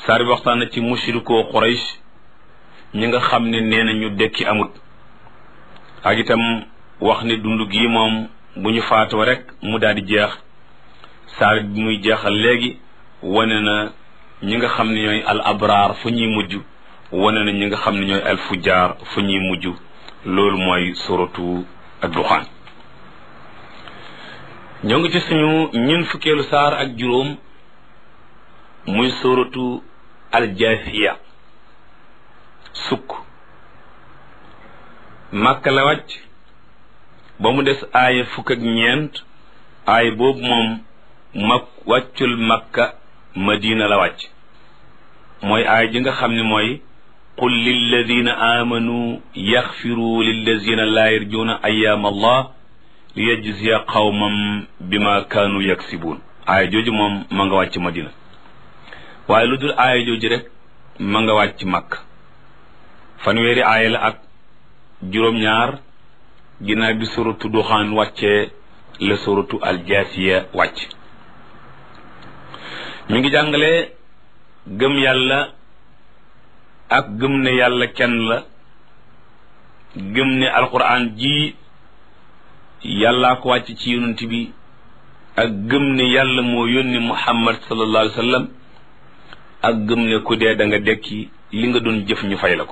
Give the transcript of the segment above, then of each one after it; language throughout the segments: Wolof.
saar bi waxtaan na ci mushrikoo Quraysh ñi nga xam ne nee na ñu dekki amut ak itam wax ne dund gii moom bu ñu faatoo rek mu daal di jeex saar bi muy jeexal léegi wane na ñi nga xam ne ñooy al abraar fu ñuy mujj wane na ñi nga xam ne ñooy al fujjaar fu ñuy mujj loolu mooy suratu ad-duxaan ñoo ngi ci suñu ñun fukkeelu saar ak juróom muy suratu al-jaasiya sukk màkka la wàcc ba mu des aaya fukk ak ñeent aaya boobu moom mak wàccul makka madina la wàcc mooy aaya ji nga xam ne mooy qul lilladina amanu yaxfiru lilladina laa yarjuuna ayaam allah li yajziya qawmam bima kaanu yaksibuun aaya jooju moom ma nga wàcc madina waaye lu dul aaya jooju rek ma nga wàcc makka fanweeri aaya la ak juróom-ñaar ginnaaw bi suratu duxaan wàccee la suratu aljaasiya wàcc mi ngi jàngale gëm yàlla ak gëm ne yàlla kenn la gëm ne alquran ji yàllaa ko wàcc ci yonent bi ak gëm ne yàlla moo yónni muhammad sallallahu alayhi wa sallam ak gëm ne ku dee da nga dekki li nga doon jëf ñu fay la ko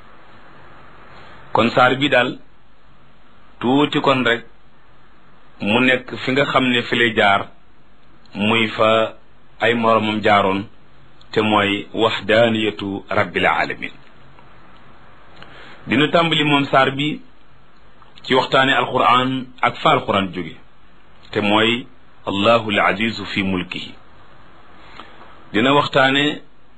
kon saar bi daal tuuti kon rek mu nekk fi nga xam ne fi lay jaar muy fa ay moromam jaaroon te mooy waxdaaniyatu rabbil alamin dina tàmbali moom saar bi ci waxtaane alquran ak fa alquran jóge te mooy allahu al azizu fi mulkihi dina waxtaane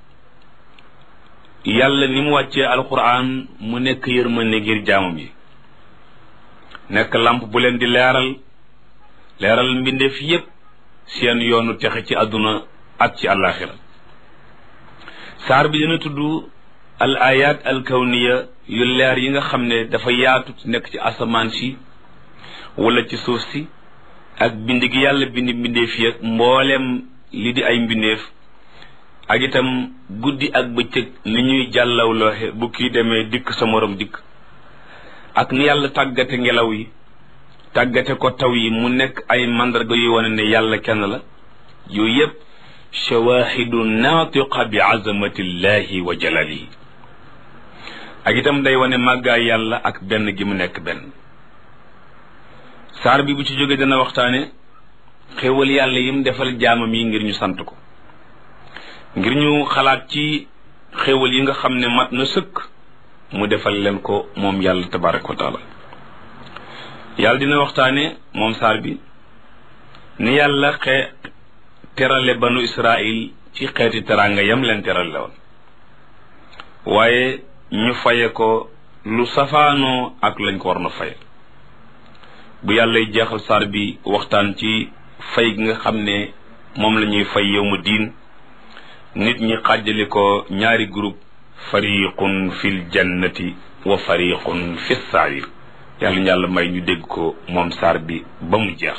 yàlla ni mu wàccee alquran mu nekk yërmande ngir jaamam yi nekk lamp bu leen di leeral leeral mbindeef yépp seen yoonu texe ci àdduna ak ci àllaaxira saar bi dina tudd al ayat al kawniya yu leer yi nga xam ne dafa yaatu nekk ci asamaan si wala ci suuf si ak bind gi yàlla bind mbindeef yi ak mbooleem li di ay mbindeef ak itam guddi ak bëccëg ni ñuy jàllawlooxe bu kii demee dikk sa morom dikk ak ni yàlla tàggate ngelaw yi tàggate ko taw yi mu nekk ay mandarga yuy wane ne yàlla kenn la yooyu yépp shawahidu naatiqa bi azamatillahi wa jalalihi ak itam day wane màggaay yàlla ak benn gi mu nekk benn saar bi bu ci jóge dana waxtaane xéewal yàlla yim defal jaamam yi ngir ñu sant ko ngir ñu xalaat ci xéewal yi nga xam ne mat na sëkk mu defal leen ko moom yàlla tabaraka wa taala yàlla dina waxtaane moom saar bi ni yàlla xe terale banu israil ci xeeti teraanga yam leen terale woon waaye ñu faye ko lu safaanoo ak lañ ko war na faye bu yàllay jeexal saar bi waxtaan ci fay gi nga xam ne moom la ñuy fay yow mu diin nit ñi xàjjali ko ñaari groupe fariqun fil jannati wa fariqun fi sair yàlla ñu yàlla may ñu dégg ko moom saar bi ba mu jeex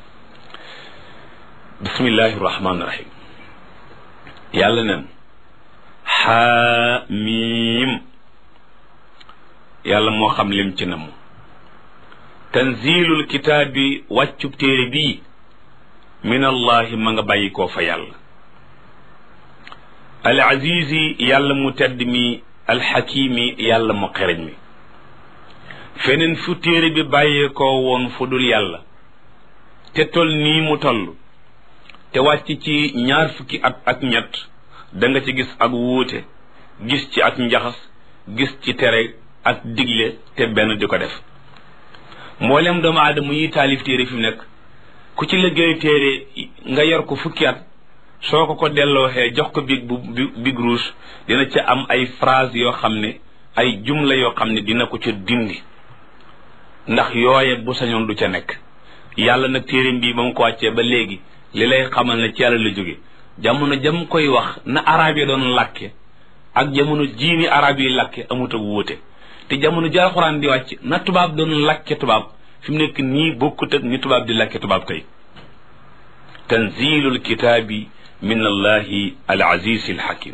bismillahi rahmaani rahim yàlla nen xaamiim yàlla moo xam lim ci namu tanzilul kitaabi wàccub téere bii min allahi ma nga bàyyi koo fa yàlla al azizi yàlla mu tedd mi alxakimi yàlla mu xereñ mi feneen fu téere bi bàyyeekoo woon fu dul yàlla te tol nii mu toll te wàcc ci ñaar fukki at ak ñett da nga ci gis ak wuute gis ci ak njaxas gis ci tere ak digle te benn di ko def mboolem doomu aadama yi taalif téere fi mu nekk ku ci liggéey téere nga yor ko fukki at soo ko ko dellooxee jox ko big bu big rouge dina ca am ay phrase yoo xam ne ay jumla yoo xam ne dina ko ca dindi ndax yooye bu sañoon du ca nekk yàlla nag téereem bii ba mu ko wàccee ba léegi li lay xamal ne ci yàlla la jóge jamono jam koy wax na arab yi doon làkke ak jamono jiini arab yi làkke amut ak wuute te jamono ji alxuraan di wàcc na tubaab doon làkke tubaab fi mu nekk nii bokkut ak ni tubaab di làkke tubaab tey tanzilul kitaabi min allahi al aziz al hakim